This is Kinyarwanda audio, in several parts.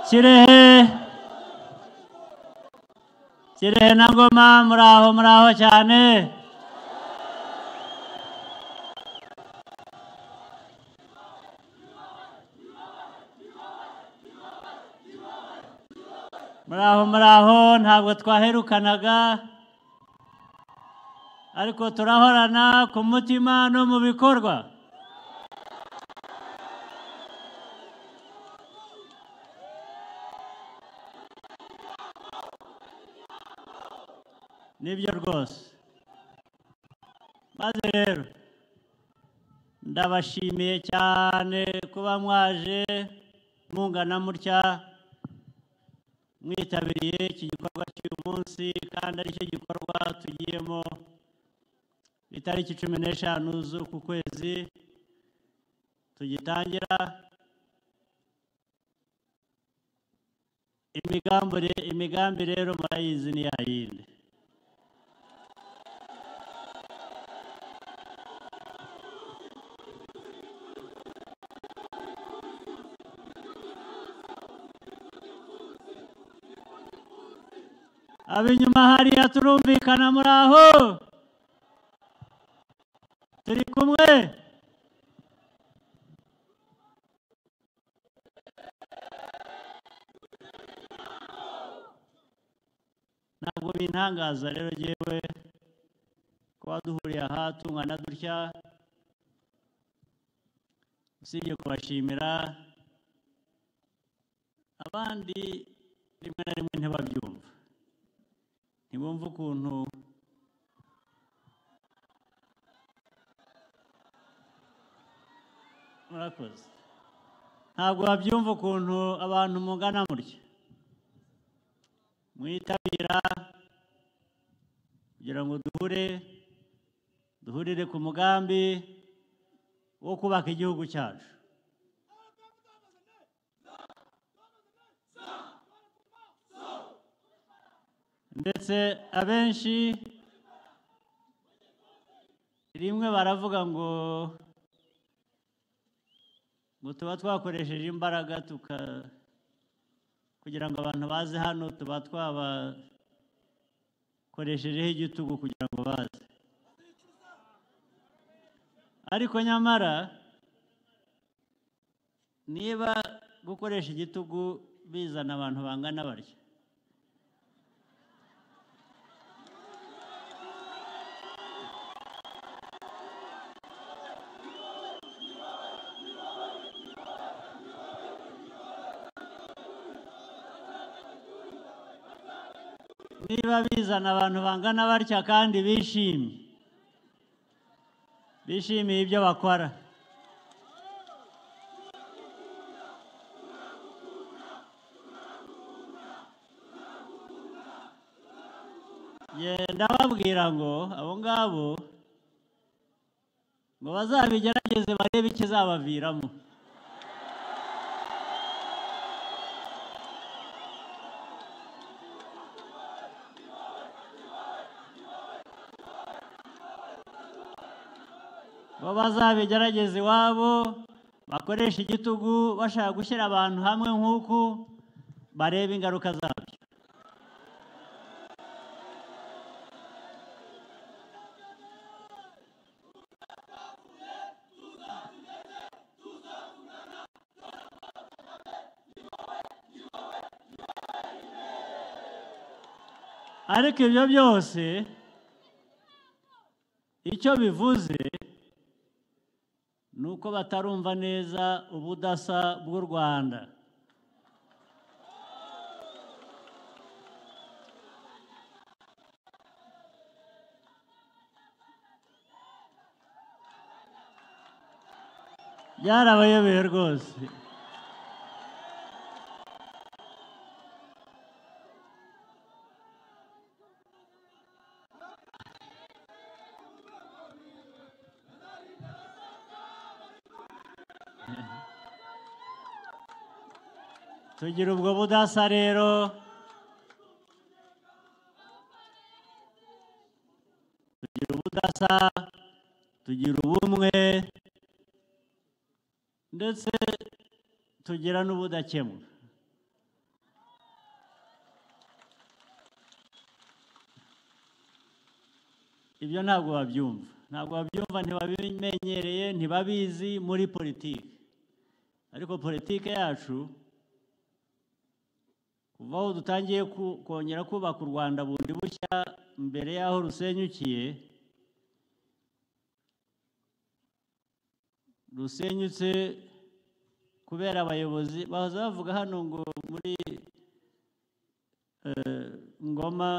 kirehe kirehe na ngoma muraho muraho cyane muraho muraho ntabwo twaherukanaga ariko turahorana ku mutima no mu bikorwa nibyo rwose maze rero ndabashimiye cyane kuba mwaje mungana mutya mwitabiriye iki gikorwa cy'uyu munsi kandi aricyo gikorwa tugiyemo itariki cumi n'eshanu z'uku kwezi tugitangira imigambi re- imigambi rero murayizi ni ya yindi ab'inyuma hariya turumvikana muri aho turi kumwe ntabwo bintangaza rero yewe kuba duhuriye aha tungana dutya usibye kubashimira abandi rimwe na rimwe ntibabyumva ntibumva ukuntu murakoze ntabwo babyumva ukuntu abantu mungana mutya mwitabira kugira ngo duhure duhurire ku mugambi wo kubaka igihugu cyacu ndetse abenshi rimwe baravuga ngo ngo tuba twakoresheje imbaraga tuka kugira ngo abantu baze hano tuba twabakoreshejeho igitugu kugira ngo baze ariko nyamara niba gukoresha igitugu bizana abantu bangana batya niba bizana abantu bangana batya kandi bishimye bishimiye ibyo bakora genda babwira ngo abo ngabo ngo bazabigerageze barebe ikizabaviramo bo bazabigerageza iwabo bakoresha igitugu bashaka gushyira abantu hamwe nk'uku bareba ingaruka zabyo ariko ibyo byose icyo bivuze ni uko batarumva neza ubudasa bw'u rwanda byarabayobeye rwose tugira ubwo budasa rero tugira ubudasa tugira ubumwe ndetse tugira n'ubudakemuka ibyo ntabwo babyumva ntabwo babyumva ntibabimenyereye ntibabizi muri politiki ariko politiki yacu kuva aho dutangiye ku- kongera kubaka u rwanda bundi bushya mbere y'aho rusenyukiye rusenyutse kubera abayobozi bahoze bavuga hano ngo muri eh, ngoma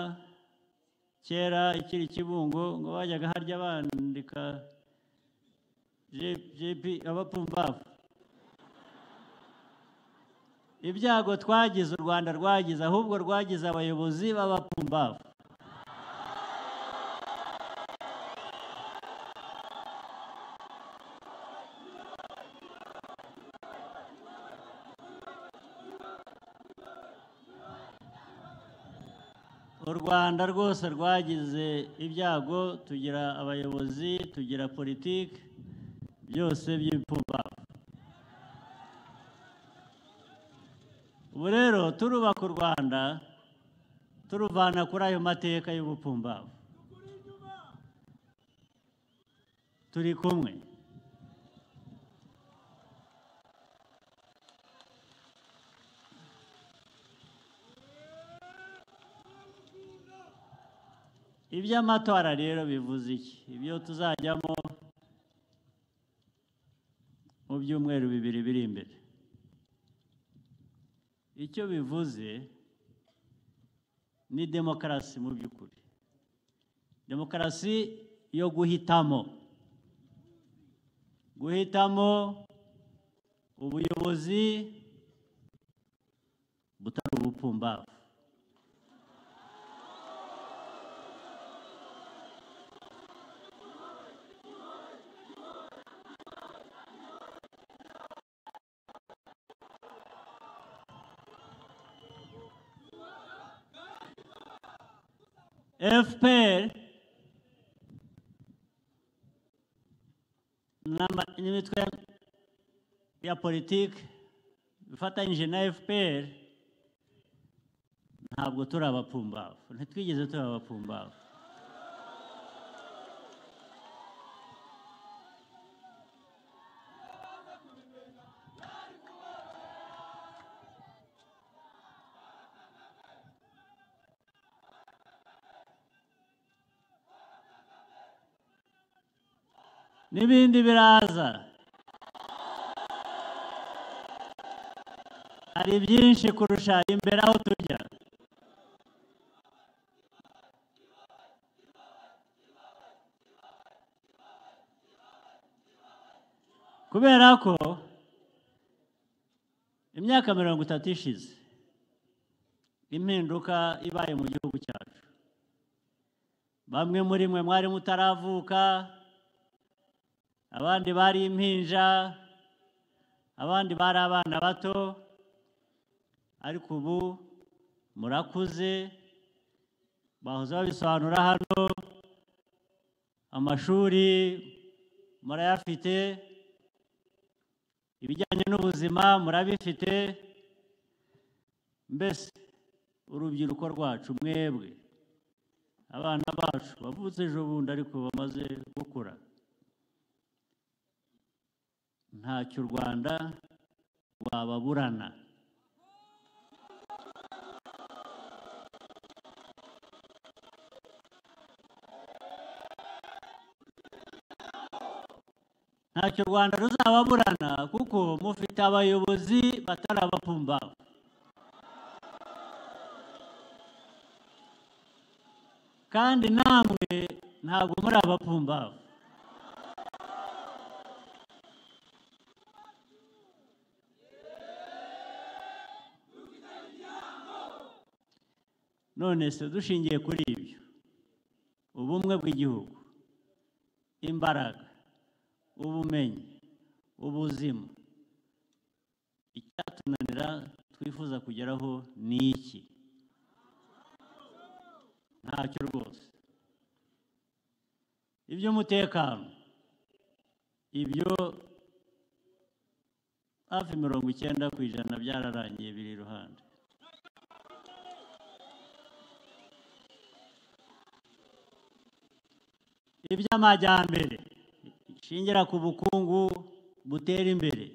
kera ikiri kibungo ngo bajyaga harya bandika J- jp abapfumbavu ibyago twagize u rwanda rwagize ahubwo rwagize abayobozi b'abapfumbavu u rwanda rwose rwagize ibyago tugira abayobozi tugira politiki byose by'ibipfumbavu ubu rero turubaka u rwanda turuvana kuri ayo mateka y'ubupfumbavu turi kumwe iby'amatora rero bivuze iki ibyo tuzajyamo mu byumweru bibiri biri imbere icyo bivuze ni demokarasi mu by'ukuri demokarasi yo guhitamo guhitamo ubuyobozi butari ubupfumbavu FPR n'ama- n'imitwe ya politiki ifatanyije na FPR ntabwo turi abapfumbavu ntitwigeze tuba abapfumbavu n'ibindi biraza hari byinshi kurusha imbere aho tujya kubera ko imyaka mirongo itatu ishize impinduka ibaye mu gihugu cyacu bamwe muri mwe mwari mutaravuka abandi bari impinja abandi bari abana bato ariko ubu murakuze bahoze babisobanura hano amashuri murayafite ibijyanye n'ubuzima murabifite mbese urubyiruko rwacu mwebwe abana bacu bavutse ejo bundi ariko bamaze gukura ntacyo u rwanda rwababurana ntacyo u rwanda ruzababurana kuko mufite abayobozi batari abapfumbavu kandi namwe ntabwo muri abapfumbavu none se dushingiye kuri ibyo ubumwe bw'igihugu imbaraga ubumenyi ubuzima icyatunanira twifuza kugeraho ni iki ntacyo rwose iby'umutekano ibyo hafi mirongo icyenda ku ijana byararangiye biri iruhande iby'amajyambere ishingira ku bukungu butera imbere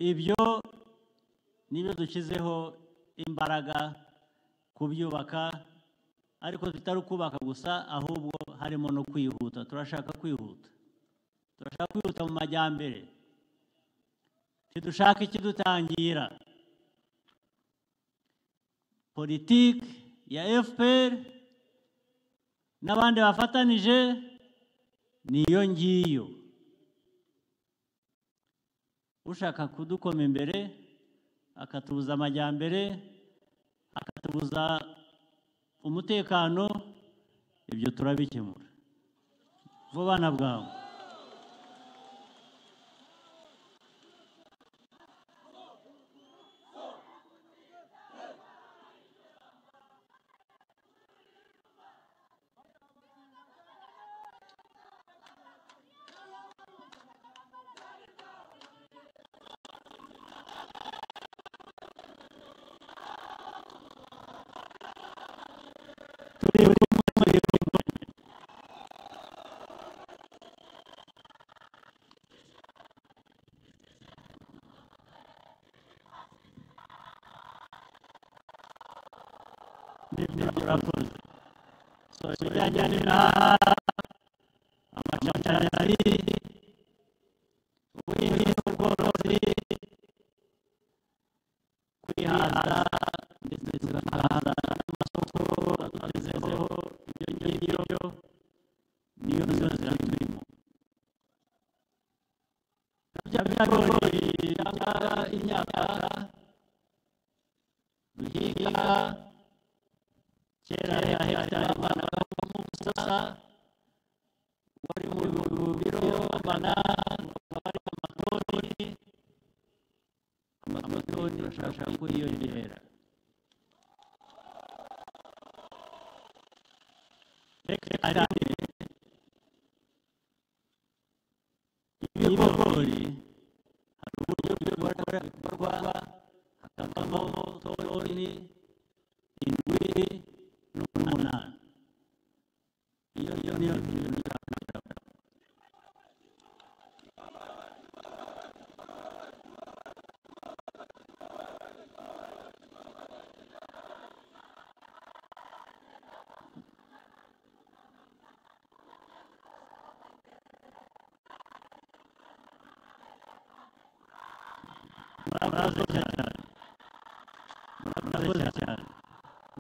ibyo nibyo dushyizeho imbaraga kubyubaka ariko tutari kubaka gusa ahubwo harimo no kwihuta turashaka kwihuta turashaka kwihuta mu majyambere ntidushaka ikidutangira politiki ya fpr n'abandi bafatanije niyo ngiyo ushaka kudukoma imbere akatubuza amajyambere akatubuza umutekano ibyo turabikemura vuba na bwangu nibyo turakoze ibijyanye n'imihanda amashanyarazi ubuhinzi n'ubworozi kwihaza ndetse tugahaza n'amasoko tukagezeho ibyo ngibyo niyo nzira nzira turimo bya bigori cyangwa imyaka duhinga kera ya hegitari yavanagaho umusa wari mu biro bana wari amatoni amatoni bashaka kwiyongera hegitari ibigori hari uburyo bw'ibikora bikorwa hakavamo toni indwi n'umunani iyo iyo niyo niyo nzakubwira murakoze cyane murakoze cyane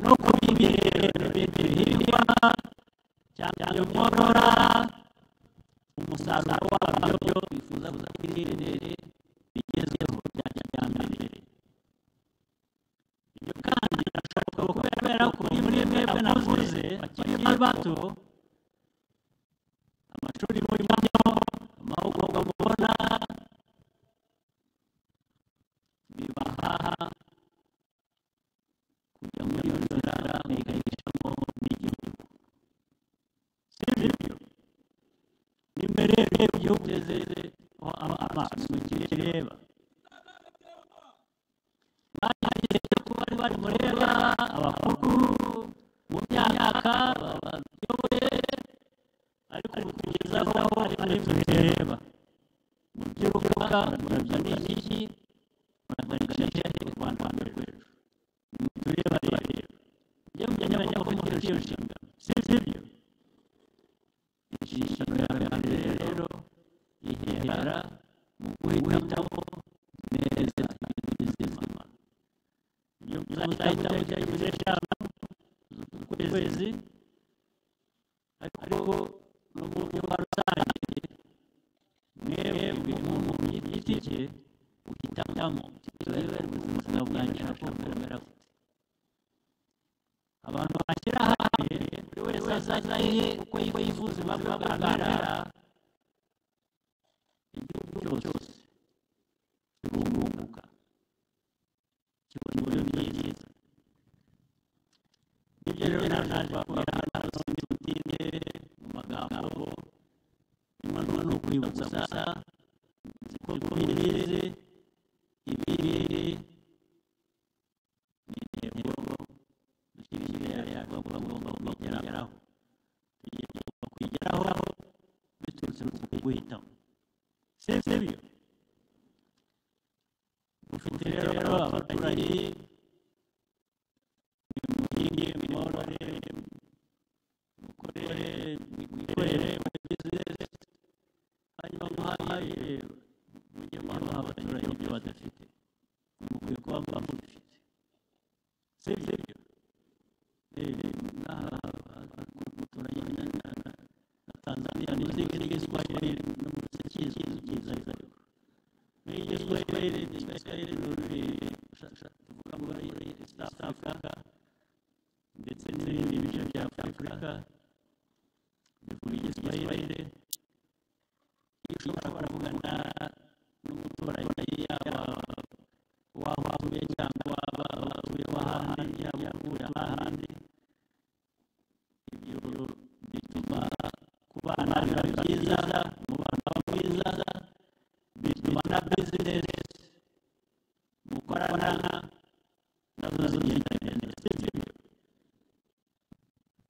no kubimbirira ibihingwa cyane nkorora umusaruro wabyo bifuza kuza kwirindere bigezweho bya kijyambere ibyo kandi birashoboka kubera ko muri mwebwe navuze bakiri bato amashuri murimo amahugurwa mubona bibaha kujya muri iyo nzira mwigahishamo n'igihugu si byo nimwe rero igihugu ugeze amaso kireba bageze ko bari bari mureba abakuru mu myaka babayoboye ariko ubu tugezaho hari ari tureba mu by'urubuga murabya n'iki muragaragaje u rwanda rwanda rwejo tureba rero ibyo mujyanye ko mufite iyo nshingano si sibyo inshingano yawe ya mbere rero ihera mu guhitamo neza ibizima ibyo muzahita mujya imbere yabo z'ukwezi ariko no mu buryo bwa rusange mwebwe buri muntu mu giti cye uhitamo ikibazo ari ubuzima bwanjye nakumvira gute abantu bashyira hamwe buri wese azanye uko yiwe yifuza impamvu aganira igihugu cyose kirunguka kibona uburyo byiza nibyo rero nawe naje bakubwira hano sinzi butinde mu magambo inkono ni ukwibutsa gusa nzi ko mubizi ibiri ni intego dushyira imbere yacu bagomba kugeraho tugiye kubaka guhitamo si byo mufite rero abaturage muhinge mworore mukore mwikorere muri bizinesi hanyuma muhahire mujye muha abaturage ibyo badafite mukwiye kuba muba mubifite si byo na tanzania nizikirigiswahili numusikizukizaizaiko nigiswahili igiswahili nuri tuvuga muri south africa ndetse n'ibindi bice bya afurika bivuga igiswahili ushobora kuvugana n'umuturanyi yaba waba utuye cyangwa waba utuye wahandi yaba utuye ahandi ibyo bituma kubana biba byiza umubano uba mwiza bituma na bizinesi mukorana nazo zigenda neza si byo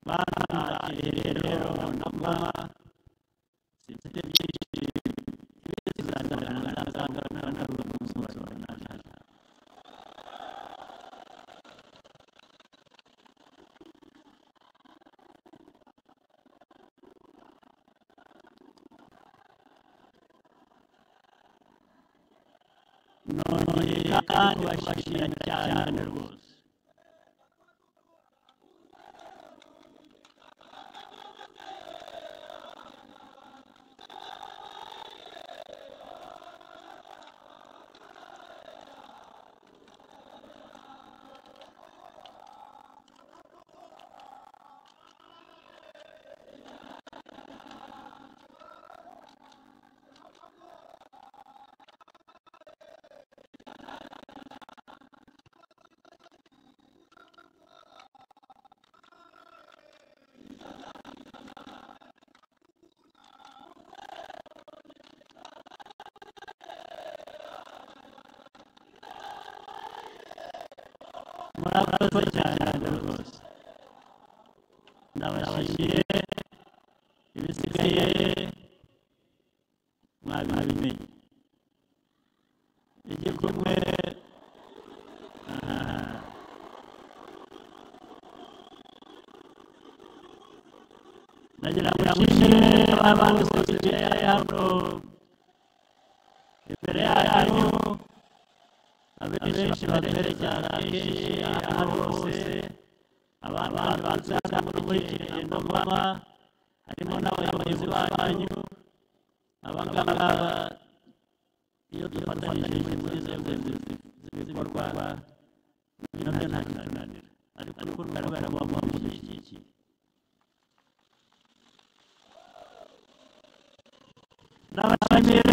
bana rero nagoma sibyo byinshi bizazana nazangana naruba musozo najana none kandi bashimira cyane rwose murakoze cyane rwose ndabashimiye ibisigaye mwabimenye igikumwe ah, ndagira ngo nshimire abandi bose bicaye hano imbere yanyu abenshi baterekera kenshi aho hose abantu bazaza mukurikira ino ngoma harimo n'abayobozi banyu abangaba iyo dufatanyije muri inzego z'ibikorwa ibyo nabyo nta kitunanira ariko rugaragara ko bamushyigikiye n'abashyigikiye